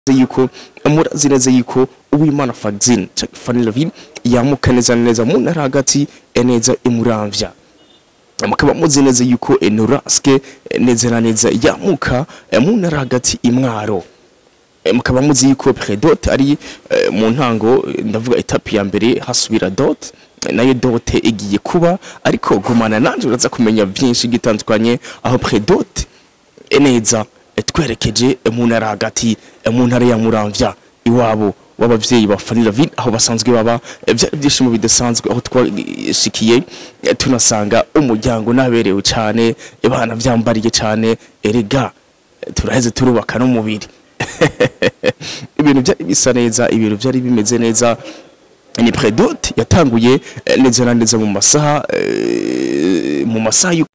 yuko murazi neza yuko uwimana Fagzin canke Fanny Lavin yamuka neza na neza mu ntara hagati eh, neza imuramvya mukaba muzi neza yuko Enoraske neza na neza yamuka eh, mu ntara hagati imwaro Eh, mukaba muzi yuko Predote ari eh, mu ntango eh, ndavuga etape ya mbere hasubira dot eh, nayo dote igiye kuba ariko gumana nanje uraza kumenya byinshi gitandukanye aho Predote eh, neza eh, twerekeje eh, mu ntara hagati eh, mu ntara ya Muramvya iwabo w'abavyeyi ba Fanny Lavin aho basanzwe baba eh, vyari byishimo bidasanzwe aho twashikiye eh, tunasanga umuryango naberewe cyane ibana vyambariye cyane erega eh, turaheze turubaka n'umubiri ibintu byari bisa neza ibintu byari bimeze neza ni Predote yatanguye eh, neza na neza mu masaha eh, mu masaha y'u-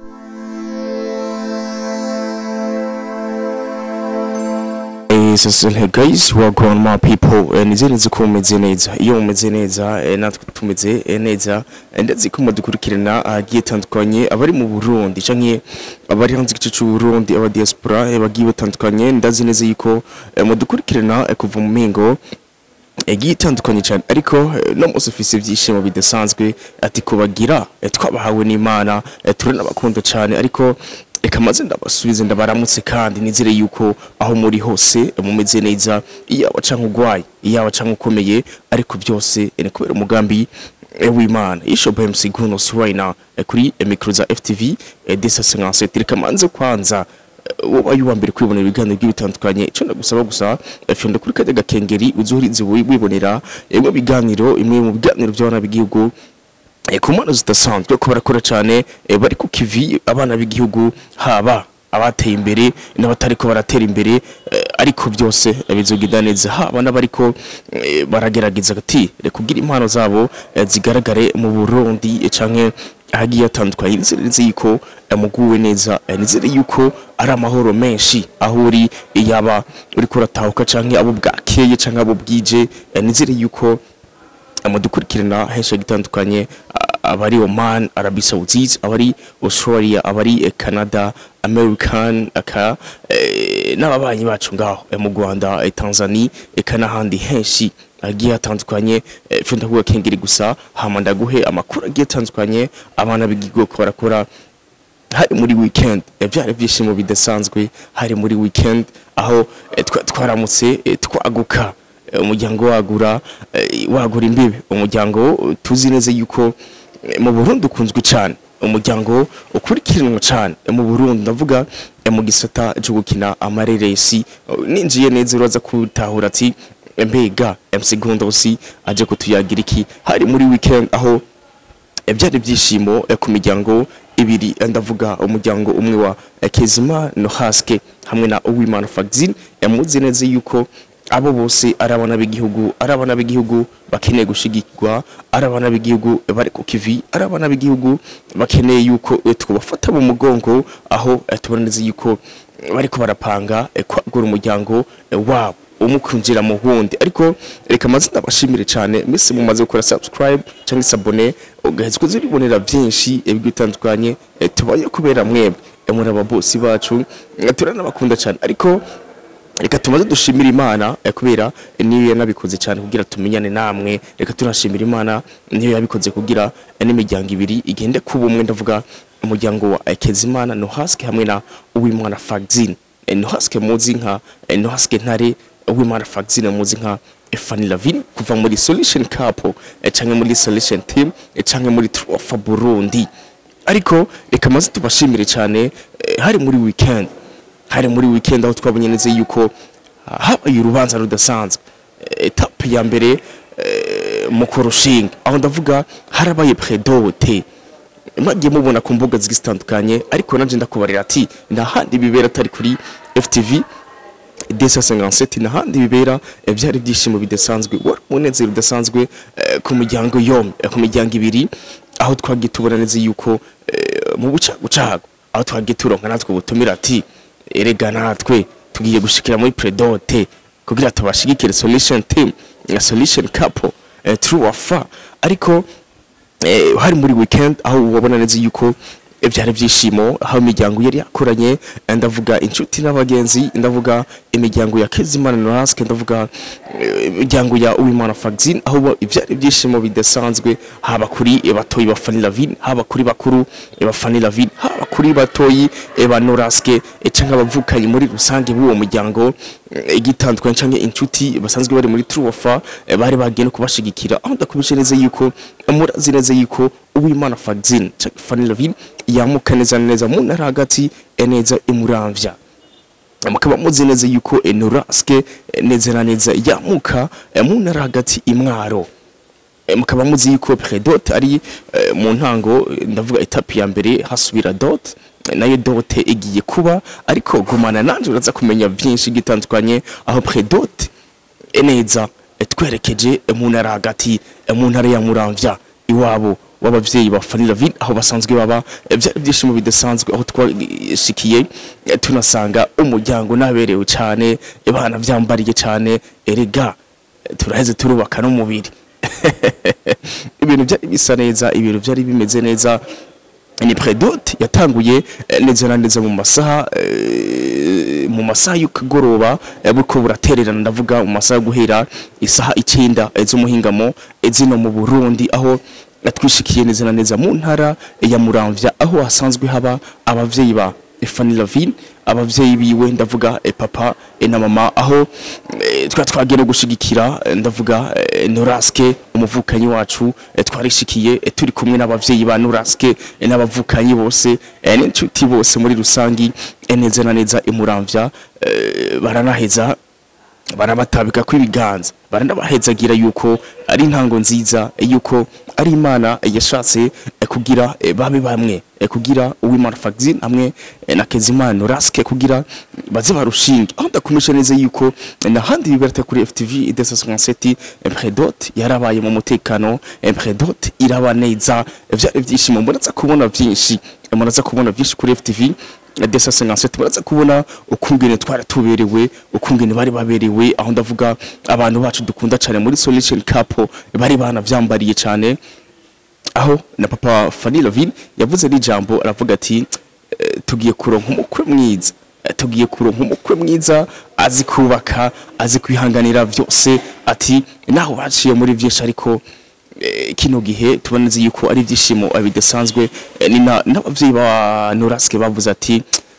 Eh, sasa hey guys welcome my people eh, nizere nzi ko mumeze neza iyo mumeze neza eh, natwe tumeze eh, neza eh, ndetse ko mudukurikirana ahagiye tandukanye abari mu Burundi canke abari hanze igice c'u Burundi aba diaspora eh, bagiye batandukanye ndazi neza yuko eh, mudukurikirana eh, kuva mu mingo yagiye itandukanye cyane ariko eh, no munsi ufise ibyishimo bidasanzwe ati kubagira eh, twabahawe n'Imana eh, turanabakunda cyane ariko reka maze ndabasubize ndabaramutse kandi nizere yuko aho muri hose eh, mumeze neza iyaba canke ugwaye iyaba canke ukomeye ariko byose eh, ni kubera umugambi eh, w'Imana Ishobo MC Gunos right now eh, kuri eh, micro za FTV eh, desa 57 reka manze kwanza wowe uwa mbere kwibonera ibiganiro by'ibitandukanye icyo ndagusaba gusa fyonda kuri kajya gakengeri uzuhurize wibonera imwe biganiro imwe mu biganiro by'abana b'igihugu eh, ku mpano zidasanzwe ko barakora cyane eh, bari ku kivi abana b'igihugu haba abateye imbere n'abatari ko baratera imbere eh, ariko byose eh, bizogenda neza haba n'abariko eh, baragerageza ati reka kugira impano zabo eh, zigaragare mu Burundi eh, canke ahagiye hatandukanye nizere neza yuko eh, muguwe neza eh, nizere yuko ari amahoro menshi aho uri yaba uriko uratahuka canke abo bwakeye canke abo bwije eh, nizere yuko amudukurikirana henshi gitandukanye abari Oman Arabie Saoudite abari Australia abari eh, Canada American aka eh, n'ababanyi bacu ngaho eh, mu Rwanda eh, Tanzania eka n'ahandi henshi agiye hatandukanye eh, fyo ndakuga kengeri gusa hama ndaguhe amakuru agiye atandukanye abana b'igigo ko barakora hari muri weekend eh, byari byishimo bidasanzwe hari muri weekend aho eh, twa- twaramutse eh, twaguka eh, umuryango wagura eh, wagura imbibe umuryango eh, tuzi neza yuko eh, mu Burundi ukunzwe cyane umuryango ukurikiranwa cyane eh, mu Burundi ndavuga eh, mu gisata cyo gukina amareresi Eh, ninjiye neza uraza kutahura ati eh, mbega MC Gondosi aje kutuyagira iki hari muri weekend aho Eh, byari byishimo eh, ku miryango ibiri eh, ndavuga umuryango umwe wa eh, Kezima no Haske hamwe na Uwimana Fagzin yamuzi neza yuko abo bose ari abana b'igihugu ari abana b'igihugu bakeneye gushigikirwa ari abana b'igihugu eh, bari ku kivi ari abana b'igihugu bakeneye yuko eh, twabafata mu mugongo aho eh, tubona neza yuko bariko barapanga eh, kwagura umuryango eh, wabo umukunjira mu wundi ariko reka maze ndabashimire cyane mwese mumaze gukora subscribe cyangwa se abone ugaheza kuza uribonera byinshi eh, bitandukanye eh, tubaye kubera mwebwe eh, muri ababosi bacu eh, turanabakunda cyane ariko reka tumaze dushimira imana eh, kubera eh, niyo yanabikoze cyane kugira tumenyane namwe reka tunashimira imana niyo yabikoze kugira eh, n'imiryango ibiri igende kuba umwe ndavuga umuryango wa eh, Kezimana no haske hamwe na uwimana Fagzin eh, no haske muzi nka eh, no haske ntare uwimana Fagzin muzi nka eh, Fanny Lavin kuva muri Solution Cup eh, canke muri Solution Team eh, canke muri Trofa Burundi ariko reka maze tubashimire cyane eh, hari muri weekend hari muri weekend aho twabonye neza yuko ah, habaye urubanza rudasanzwe Eh, etape ya mbere eh, mu kurushinga aho ndavuga harabaye predote mwagiye mubona ku mbuga zigiye zitandukanye ariko nanje ndakubarira ati nta handi bibera atari kuri FTV desa 57 n'ahandi bibera eh, byari byishimo bidasanzwe wari umunezero udasanzwe eh, ku miryango yombi eh, ku miryango ibiri aho twagiye tubona neza yuko eh, mu bucagucago aho twagiye turonka natwe ubutumira ati erega natwe tugiye gushikira muri predote kugira tubashigikire solution team na solution couple eh, true or fa ariko eh, hari muri weekend aho wabona neza yuko eh, byari byishimo aho imiryango yari yakoranye eh, ndavuga inshuti n'abagenzi ndavuga imiryango ya Kezimana Noraske ndavuga eh, imiryango ya Uwimana Fagzin aho bo- ibyari byishimo bidasanzwe haba kuri eh, batoyi ba Fanny Lavine haba kuri bakuru eh, ba Fanny Lavine haba kuri batoyi eh, ba Noraske eh, canke abavukanyi muri rusange b'uwo muryango eh, igitandukanye canke inshuti basanzwe bari muri Truofa eh, bari bagiye no kubashigikira aho ndakubishe neza yuko murazi neza yuko Uwimana Fagzin canke Fanny Lavine yamuka neza na neza mu ntara hagati eh, neza imuramvya mukaba muzi neza yuko Enoraske neza na neza yamuka eh, mu ntara hagati imwaro Eh, mukaba muzi yuko Predote ari eh, mu ntango eh, ndavuga etape ya mbere hasubira dot eh, nayo dote igiye kuba ariko gumana nanje uraza kumenya byinshi gitandukanye aho Predote eh, neza eh, twerekeje eh, mu ntara hagati eh, mu ntara ya Muramvya iwabo w'abavyeyi ba Fanny Lavine aho basanzwe baba eh, byari byishimo bidasanzwe aho twashikiye eh, tunasanga umuryango naberewe cyane ibana byambariye cyane erega eh, turaheze turubaka n'umubiri ibintu byari bisa neza ibintu byari bimeze neza ni Predote yatanguye eh, neza na neza mu masaha eh, mu masaha y'ukagoroba eh, buko buratererana ndavuga mu masaha yo guhera isaha icyenda eh, z'umuhingamo eh, zino mu Burundi aho eh, twishikiye neza na neza mu ntara eh, ya Muramvya aho hasanzwe haba abavyeyi ba eh, Fanny Lavine abavyeyi biwe ndavuga eh, papa eh, na mama aho eh, twa twagiye no gushigikira eh, ndavuga eh, Noraske umuvukanyi wacu eh, twarishikiye eh, turi kumwe n'abavyeyi ba Noraske eh, n'abavukanyi bose eh, n'inshuti bose muri rusangi eh, neza na neza imuramvya eh, baranaheza barabatabika kw'ibiganza baranabahezagira yuko ari intango nziza eh, yuko ari imana eh, yashatse eh, kugira eh, babe bamwe eh, kugira uwimana Fagzin hamwe eh, na Kezimana Raske kugira baze barushinge aho ndakumisha neza yuko eh, nahandi biberata kuri FTV idesasonseti Predote yarabaye mu mutekano eh, Predote iraba neza eh, vyari vyishimo mbona kubona vyinshi eh, muraza kubona vyinshi kuri FTV desa sengansete muraza kubona ukungene twari tuberewe ukungene bari baberewe aho ndavuga abantu bacu dukunda cyane muri solution cup bari banavyambariye cyane aho na papa Fanny Lavine yavuze n'ijambo aravuga ati eh, tugiye kuronka umukwe mwiza Eh, tugiye kuronka umukwe mwiza azi kubaka azi kwihanganira byose ati naho baciye muri byinshi ariko eh, kino gihe tuboneze yuko ari ibyishimo eh, bidasanzwe eh, ni na- n'abavyeyi ba Noraske bavuze ati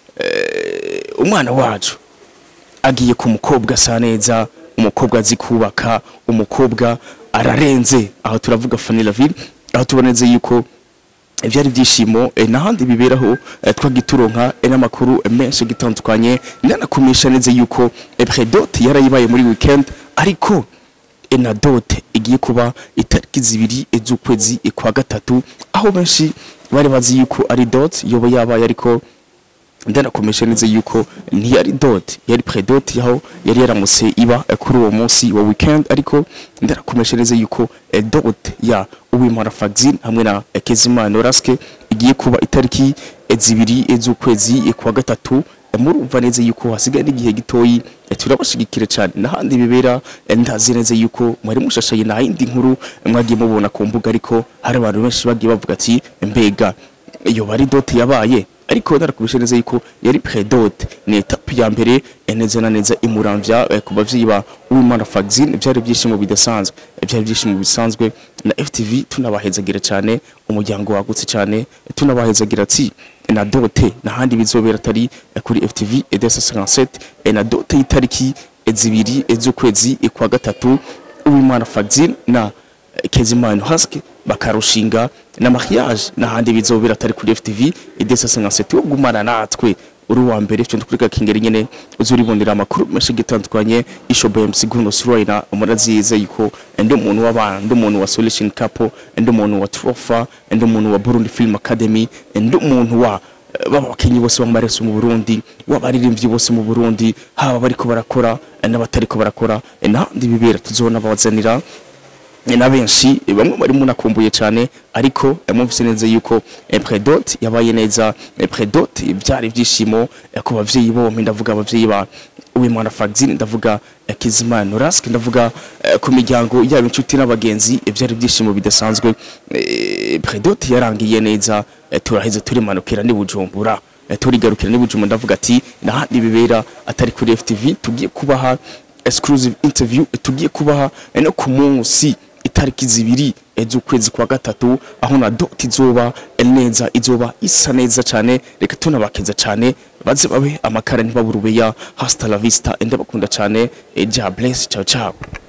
eh, umwana wacu agiye ku mukobwa asa neza umukobwa azi kubaka umukobwa ararenze aho turavuga Fanny Lavine aho tuboneze yuko ibyari byishimo eh, n'ahandi biberaho eh, twagituronka eh, n'amakuru eh, menshi gitandukanye nanakumisha neza yuko eh, Predote yarayibaye muri weekend ariko eh, na dote igiye kuba itariki zibiri eh, z'ukwezi eh, kwa gatatu aho benshi bari bazi yuko ari dote yoba yabaye ariko ndanakomesha neza yuko ntiyari dot yari predot yaho yari yaramutse iba eh, kuri uwo munsi wa weekend ariko ndanakomesha neza yuko eh, dot ya Uwimana Fagzin hamwe na eh, Kezimana Raske igiye kuba itariki eh, zibiri eh, z'ukwezi eh, kwa gatatu eh, murumva neza yuko hasigaye n'igihe gitoyi eh, turabashigikira cyane n'ahandi bibera eh, ndazi neza yuko mwari mushashaye nta yindi nkuru eh, mwagiye mubona ku mbuga ariko hari abantu benshi bagiye bavuga ati mbega iyo bari dote yabaye ariko narakubishe neza yuko yari predote ni etape ya mbere eh, neza na neza imuramvya eh, ku bavyeyi ba Uwimana Fagzin byari byishimo bidasanzwe eh, byari byishimo bisanzwe na FTV tunabahezagira cyane umuryango wagutse cyane eh, tunabahezagira ati na dote nahandi bizobera atari eh, kuri FTV edesa 57 eh, na dote y'itariki eh, zibiri eh, z'ukwezi eh, kwa gatatu Uwimana Fagzin na Kezimana Husky bakarushinga na mariage n'ahandi bizobera atari kuri FTV idesa 57 wo gumana natwe uri wa mbere cyo kuri kakingeri nyene uzuribonera amakuru menshi gitandukanye ishoboye msiguno Suraina umurazize yuko ndi umuntu w'abana ndi umuntu wa Solution Couple ndi umuntu wa Trofa ndi umuntu wa Burundi Film Academy ndi umuntu wa eh, baba bakinyi bose b'amareso mu Burundi w'abaririmbyi bose mu Burundi haba bariko barakora eh, n'abatariko barakora eh, n'ahandi bibera tuzona babazanira eh, na benshi eh, bamwe bari munakumbuye cyane ariko eh, mwumvise neza yuko eh, Predot yabaye neza eh, Predot byari ibyishimo eh, ku bavyeyi bompi ndavuga abavyeyi ba Uwimana Fagzine ndavuga eh, Kizimana Norask ndavuga eh, ku miryango yaba inshuti n'abagenzi eh, byari ibyishimo bidasanzwe eh, Predot yarangiye neza eh, turaheze turimanukira ni Bujumbura eh, turigarukira ni Bujumbura ndavuga ati nahandi bibera atari kuri FTV tugiye kubaha exclusive interview eh, tugiye kubaha eh, no ku munsi itariki zibiri eh, z'ukwezi kwa gatatu aho na dot izoba eh, neza izoba isa neza cyane reka tunabakeza cyane baze babe amakara ntibabura ubeya hasta la vista ndabakunda cyane eh, ja bless ciao ciao